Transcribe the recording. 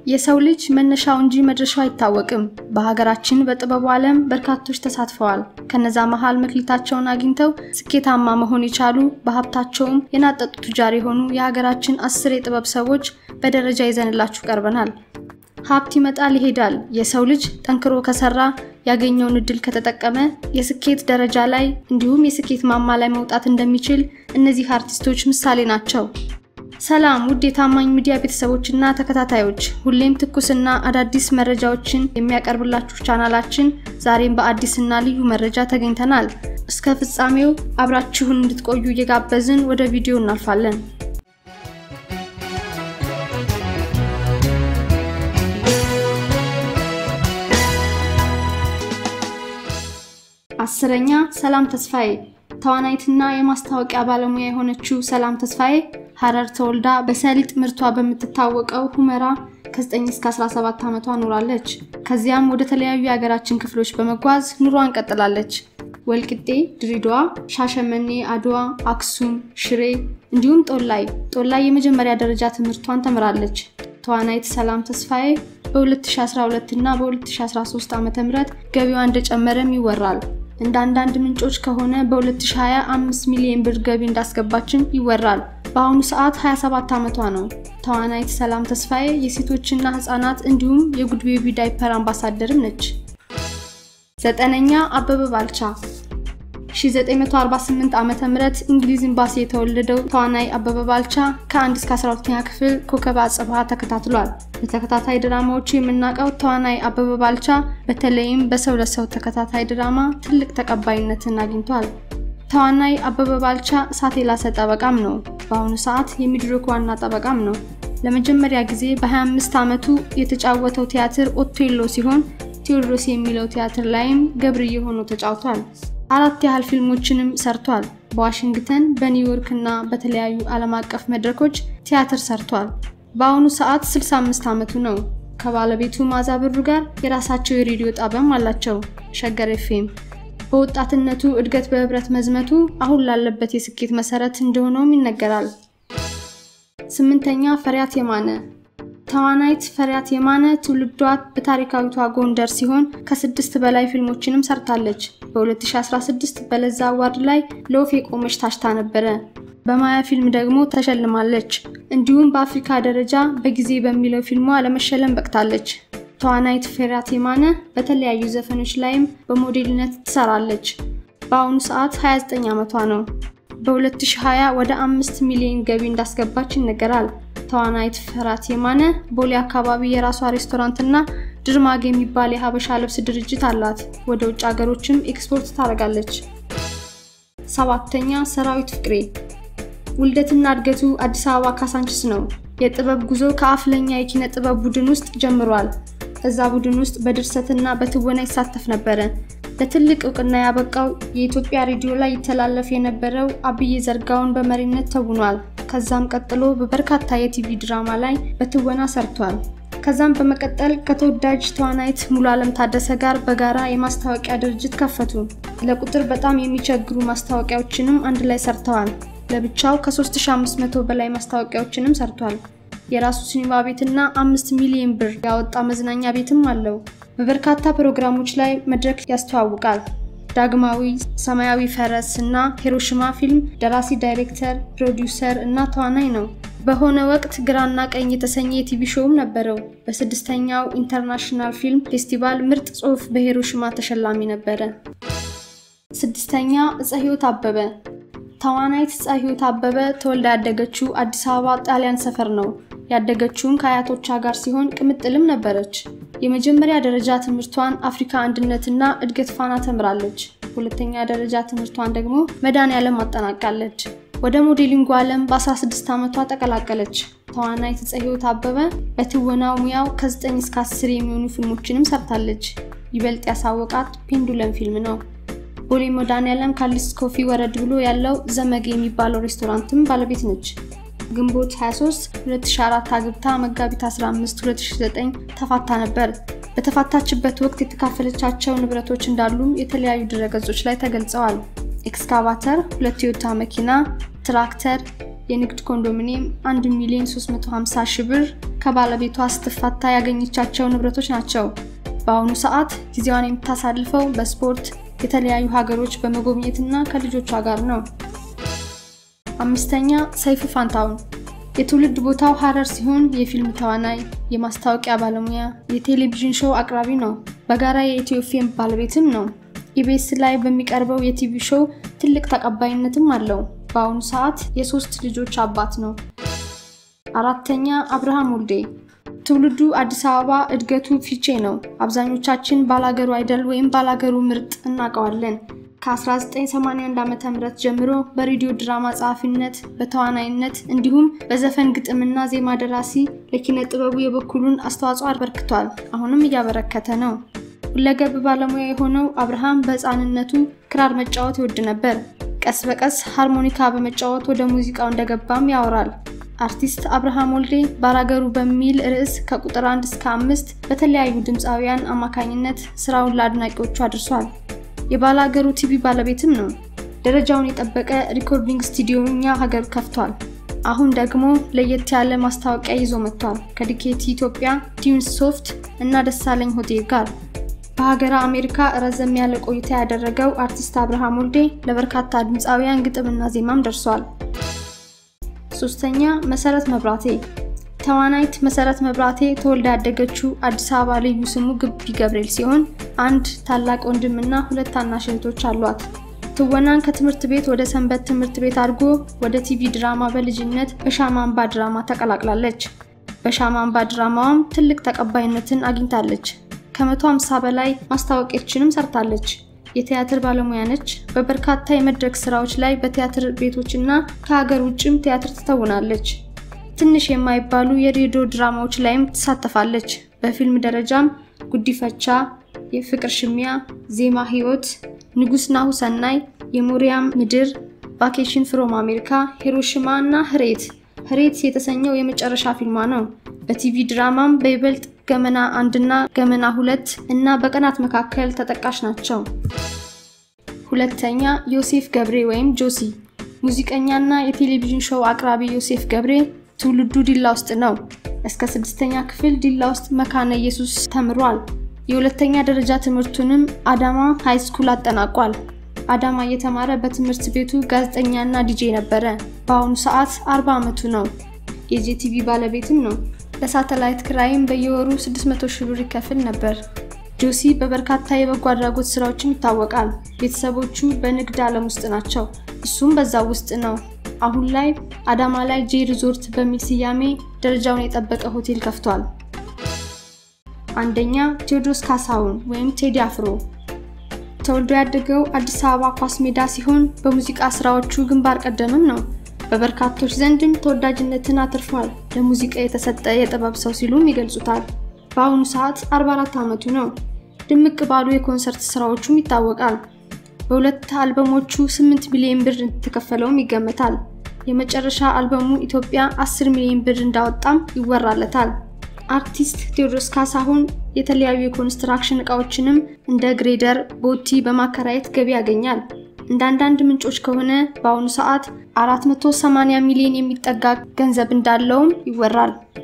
የሰው ልጅ መነሻው እንጂ መድረሻው አይታወቅም። በሀገራችን በጥበቡ ዓለም በርካቶች ተሳትፈዋል። ከነዛ መሃል መክሊታቸውን አግኝተው ስኬታማ መሆን የቻሉ በሀብታቸውም የናጠጡ ቱጃር የሆኑ የሀገራችን አስር የጥበብ ሰዎች በደረጃ ይዘንላችሁ ቀርበናል። ሀብት ይመጣል ይሄዳል። የሰው ልጅ ጠንክሮ ከሰራ ያገኘውን እድል ከተጠቀመ የስኬት ደረጃ ላይ እንዲሁም የስኬት ማማ ላይ መውጣት እንደሚችል እነዚህ አርቲስቶች ምሳሌ ናቸው። ሰላም ውድ የታማኝ ሚዲያ ቤተሰቦችና ተከታታዮች፣ ሁሌም ትኩስና አዳዲስ መረጃዎችን የሚያቀርብላችሁ ቻናላችን ዛሬም በአዲስና ልዩ መረጃ ተገኝተናል። እስከ ፍጻሜው አብራችሁን እንድትቆዩ እየጋበዝን ወደ ቪዲዮ እናልፋለን። አስረኛ ሰላም ተስፋዬ ተዋናይትና የማስታወቂያ ባለሙያ የሆነችው ሰላም ተስፋዬ ሀረር ተወልዳ በሰሊጥ ምርቷ በምትታወቀው ሁመራ ከ9 እስከ 17 ዓመቷ ኖራለች። ከዚያም ወደ ተለያዩ የሀገራችን ክፍሎች በመጓዝ ኑሯን ቀጥላለች። ወልቅጤ፣ ድሬዳዋ፣ ሻሸመኔ፣ አድዋ፣ አክሱም፣ ሽሬ እንዲሁም ጦላይ ጦላይ የመጀመሪያ ደረጃ ትምህርቷን ተምራለች። ተዋናይት ሰላም ተስፋዬ በ2012 እና በ2013 ዓ.ም ገቢዋ እንደጨመረም ይወራል። እንደ አንዳንድ ምንጮች ከሆነ በ2020 5 ሚሊዮን ብር ገቢ እንዳስገባችም ይወራል። በአሁኑ ሰዓት 27 ዓመቷ ነው። ተዋናይት ሰላም ተስፋዬ የሴቶችና ህጻናት እንዲሁም የጉድ ቤቢ ዳይፐር አምባሳደርም ነች። ዘጠነኛ አበበ ባልቻ 1948 ዓ.ም እንግሊዝ ኤምባሲ የተወለደው ተዋናይ አበበ ባልቻ ከ1 እስከ 12ኛ ክፍል ኮከበ አጽብሃ ተከታትሏል። በተከታታይ ድራማዎቹ የምናውቀው ተዋናይ አበበ ባልቻ በተለይም በሰው ለሰው ተከታታይ ድራማ ትልቅ ተቀባይነትን አግኝቷል። ተዋናይ አበበ ባልቻ እሳት የላሰ ጠበቃም ነው። በአሁኑ ሰዓት የሚድሮክ ዋና ጠበቃም ነው። ለመጀመሪያ ጊዜ በ25 ዓመቱ የተጫወተው ቲያትር ኦቴሎ ሲሆን ቴዎድሮስ የሚለው ቲያትር ላይም ገብርዬ ሆኖ ተጫውቷል። አራት ያህል ፊልሞችንም ሰርቷል። በዋሽንግተን በኒውዮርክ እና በተለያዩ ዓለም አቀፍ መድረኮች ቲያትር ሰርቷል። በአሁኑ ሰዓት 65 ዓመቱ ነው። ከባለቤቱ ማዛ ብሩ ጋር የራሳቸው የሬዲዮ ጣቢያም አላቸው፣ ሸገር ኤፍኤም። በወጣትነቱ እድገት በህብረት መዝመቱ አሁን ላለበት የስኬት መሰረት እንደሆነውም ይነገራል። ስምንተኛ ፈሪያት የማነ ተዋናይት ፈሪያት የማነ ትውልዷ በታሪካዊቷ ጎንደር ሲሆን ከስድስት በላይ ፊልሞችንም ሰርታለች። በ2016 በለዛ አዋርድ ላይ ለወፍ የቆመች ታጭታ ነበረ። በማያ ፊልም ደግሞ ተሸልማለች። እንዲሁም በአፍሪካ ደረጃ በጊዜ በሚለው ፊልሟ ለመሸለም በቅታለች። ተዋናይት ፈሪያት የማነ በተለያዩ ዘፈኖች ላይም በሞዴልነት ትሰራለች። በአሁኑ ሰዓት 29 ዓመቷ ነው። በ2020 ወደ አምስት ሚሊዮን ገቢ እንዳስገባች ይነገራል። ተዋናይት ፈሪያት የማነ ቦሌ አካባቢ የራሷ ሬስቶራንትና ድርማግ የሚባል የሀበሻ ልብስ ድርጅት አላት። ወደ ውጭ ሀገሮችም ኤክስፖርት ታደርጋለች። ሰባተኛ ሰራዊት ፍቅሬ ውልደትና እድገቱ አዲስ አበባ ካሳንችስ ነው። የጥበብ ጉዞ ከአፍለኛ የኪነ ጥበብ ቡድን ውስጥ ጀምሯል። እዛ ቡድን ውስጥ በድርሰትና በትወና ይሳተፍ ነበረ። ለትልቅ እውቅና ያበቃው የኢትዮጵያ ሬዲዮ ላይ ይተላለፍ የነበረው አብዬ ዘርጋውን በመሪነት ተውኗል። ከዛም ቀጥሎ በበርካታ የቲቪ ድራማ ላይ በትወና ሰርቷል። ከዛም በመቀጠል ከተወዳጅ ተዋናይት ሙሉ ዓለም ታደሰ ጋር በጋራ የማስታወቂያ ድርጅት ከፈቱ። ለቁጥር በጣም የሚቸግሩ ማስታወቂያዎችንም አንድ ላይ ሰርተዋል። ለብቻው ከ3500 በላይ ማስታወቂያዎችንም ሰርቷል። የራሱ ሲኒማ ቤትና አምስት ሚሊዮን ብር ያወጣ መዝናኛ ቤትም አለው። በበርካታ ፕሮግራሞች ላይ መድረክ ያስተዋውቃል። ዳግማዊ፣ ሰማያዊ ፈረስ እና ሂሮሽማ ፊልም ደራሲ፣ ዳይሬክተር፣ ፕሮዲውሰር እና ተዋናይ ነው። በሆነ ወቅት ግራና ቀኝ የተሰኘ የቲቪ ሾውም ነበረው። በስድስተኛው ኢንተርናሽናል ፊልም ፌስቲቫል ምርጥ ጽሑፍ በሂሮሽማ ተሸላሚ ነበረ። ስድስተኛ እፀ ሕይወት አበበ ተዋናይት እፀ ሕይወት አበበ ተወልዳ ያደገችው አዲስ አበባ ጣሊያን ሰፈር ነው። ያደገችውም ከአያቶቿ ጋር ሲሆን ቅምጥልም ነበረች። የመጀመሪያ ደረጃ ትምህርቷን አፍሪካ አንድነትና እድገት ፋና ተምራለች። ሁለተኛ ደረጃ ትምህርቷን ደግሞ መድኃኔዓለም አጠናቃለች። ወደ ሞዴሊንጉ ዓለም በ16 ዓመቷ ተቀላቀለች። ተዋናይት እፀ ሕይወት አበበ በትወናው ሙያው ከ9 እስከ 10 የሚሆኑ ፊልሞችንም ሰርታለች። ይበልጥ ያሳወቃት ፔንዱለም ፊልም ነው። ቦሌ መድኃኔዓለም ካሊስ ኮፊ ወረድ ብሎ ያለው ዘመግ የሚባለው ሬስቶራንትም ባለቤት ነች። ግንቦት 23 2004 አግብታ መጋቢት 15 2009 ተፋታ ነበር። በተፋታችበት ወቅት የተካፈለቻቸው ንብረቶች እንዳሉም የተለያዩ ድረገጾች ላይ ተገልጸዋል። ኤክስካቫተር፣ ሁለት ቶዮታ መኪና፣ ትራክተር፣ የንግድ ኮንዶሚኒየም 1 ሚሊዮን 350 ሺህ ብር፣ ከባለቤቷ ስትፋታ ያገኘቻቸው ንብረቶች ናቸው። በአሁኑ ሰዓት ጊዜዋን የምታሳልፈው በስፖርት የተለያዩ ሀገሮች በመጎብኘትና ከልጆቿ ጋር ነው። አምስተኛ ሰይፉ ፋንታሁን የትውልድ ቦታው ሀረር ሲሆን የፊልም ተዋናይ፣ የማስታወቂያ ባለሙያ፣ የቴሌቪዥን ሾው አቅራቢ ነው። በጋራ የኢትዮ ፊልም ባለቤትም ነው። ኢቢኤስ ላይ በሚቀርበው የቲቪ ሾው ትልቅ ተቀባይነትም አለው። በአሁኑ ሰዓት የሶስት ልጆች አባት ነው። አራተኛ አብርሃም ወልዴ ትውልዱ አዲስ አበባ፣ እድገቱ ፊቼ ነው። አብዛኞቻችን ባላገሩ አይደል ወይም ባላገሩ ምርጥ እናውቀዋለን። ከ1981 ዓ.ም ጀምሮ በሬዲዮ ድራማ ጸሐፊነት፣ በተዋናይነት እንዲሁም በዘፈን ግጥምና ዜማ ደራሲ ለኪነ ጥበቡ የበኩሉን አስተዋጽኦ አበርክቷል። አሁንም እያበረከተ ነው። ሁለገብ ባለሙያ የሆነው አብርሃም በሕፃንነቱ ክራር መጫወት ይወድ ነበር። ቀስ በቀስ ሃርሞኒካ በመጫወት ወደ ሙዚቃው እንደገባም ያወራል። አርቲስት አብርሃም ወልዴ ባላገሩ በሚል ርዕስ ከቁጥር አንድ እስከ አምስት በተለያዩ ድምፃውያን አማካኝነት ስራውን ለአድናቂዎቹ አድርሷል። የባላገሩ ቲቪ ባለቤትም ነው። ደረጃውን የጠበቀ ሪኮርዲንግ ስቱዲዮ እኛ ሀገር ከፍቷል። አሁን ደግሞ ለየት ያለ ማስታወቂያ ይዞ መጥቷል ከዲኬቲ ኢትዮጵያ፣ ቲዩንስ ሶፍት እና ደሳለኝ ሆቴል ጋር። በሀገረ አሜሪካ ረዘም ያለ ቆይታ ያደረገው አርቲስት አብርሃም ወልዴ ለበርካታ ድምፃውያን ግጥምና ዜማም ደርሷል። ሶስተኛ መሰረት መብራቴ ተዋናይት መሰረት መብራቴ ተወልዳ ያደገችው አዲስ አበባ ልዩ ስሙ ግቢ ገብርኤል ሲሆን አንድ ታላቅ ወንድምና ሁለት ታናሽ እህቶች አሏት። ትወናን ከትምህርት ቤት ወደ ሰንበት ትምህርት ቤት አድርጎ ወደ ቲቪ ድራማ በልጅነት በሻማ አምባ ድራማ ተቀላቅላለች። በሻማ አምባ ድራማዋም ትልቅ ተቀባይነትን አግኝታለች። ከመቶ ሃምሳ በላይ ማስታወቂያዎችንም ሰርታለች። የቲያትር ባለሙያ ነች። በበርካታ የመድረክ ስራዎች ላይ በቲያትር ቤቶችና ከሀገር ውጭም ቲያትር ትተውናለች። ትንሽ የማይባሉ የሬዲዮ ድራማዎች ላይም ትሳተፋለች። በፊልም ደረጃም ጉዲፈቻ፣ የፍቅር ሽሚያ፣ ዜማ ህይወት፣ ንጉስ ናሁ ሰናይ፣ የሞሪያም ምድር፣ ቫኬሽን ፍሮም አሜሪካ፣ ሂሮሽማ እና ህሬት ህሬት የተሰኘው የመጨረሻ ፊልሟ ነው። በቲቪ ድራማም በይበልጥ ገመና አንድና ገመና ሁለት እና በቀናት መካከል ተጠቃሽ ናቸው። ሁለተኛ ዮሴፍ ገብሬ ወይም ጆሲ ሙዚቀኛና የቴሌቪዥን ሾው አቅራቢ ዮሴፍ ገብሬ ትውልዱ ዲላ ውስጥ ነው። እስከ ስድስተኛ ክፍል ዲላ ውስጥ መካነ ኢየሱስ ተምሯል። የሁለተኛ ደረጃ ትምህርቱንም አዳማ ሃይ ስኩል አጠናቋል። አዳማ እየተማረ በትምህርት ቤቱ ጋዜጠኛና ዲጄ ነበረ። በአሁኑ ሰዓት 40 ዓመቱ ነው። የጄቲቪ ባለቤትም ነው። ለሳተላይት ክራይም በየወሩ 600 ሺህ ብር ይከፍል ነበር። ጆሲ በበርካታ የበጎ አድራጎት ስራዎችም ይታወቃል። ቤተሰቦቹ በንግድ ዓለም ውስጥ ናቸው። እሱም በዛው ውስጥ ነው። አሁን ላይ አዳማ ላይ ጄ ሪዞርት በሚል ስያሜ ደረጃውን የጠበቀ ሆቴል ከፍቷል። አንደኛ ቴዎድሮስ ካሳሁን ወይም ቴዲ አፍሮ ተወልዶ ያደገው አዲስ አበባ ኳስ ሜዳ ሲሆን በሙዚቃ ስራዎቹ ግንባር ቀደምም ነው። በበርካቶች ዘንድም ተወዳጅነትን አትርፏል። ለሙዚቃ የተሰጠ የጥበብ ሰው ሲሉም ይገልጹታል። በአሁኑ ሰዓት 44 ዓመቱ ነው። ድምቅ ባሉ የኮንሰርት ስራዎቹም ይታወቃል። በሁለት አልበሞቹ 8 ሚሊዮን ብር እንደተከፈለውም ይገመታል። የመጨረሻ አልበሙ ኢትዮጵያ 10 ሚሊዮን ብር እንዳወጣም ይወራለታል። አርቲስት ቴዎድሮስ ካሳሁን የተለያዩ የኮንስትራክሽን እቃዎችንም እንደ ግሬደር፣ ቦቲ በማከራየት ገቢ ያገኛል። እንደ አንዳንድ ምንጮች ከሆነ በአሁኑ ሰዓት 480 ሚሊዮን የሚጠጋ ገንዘብ እንዳለውም ይወራል።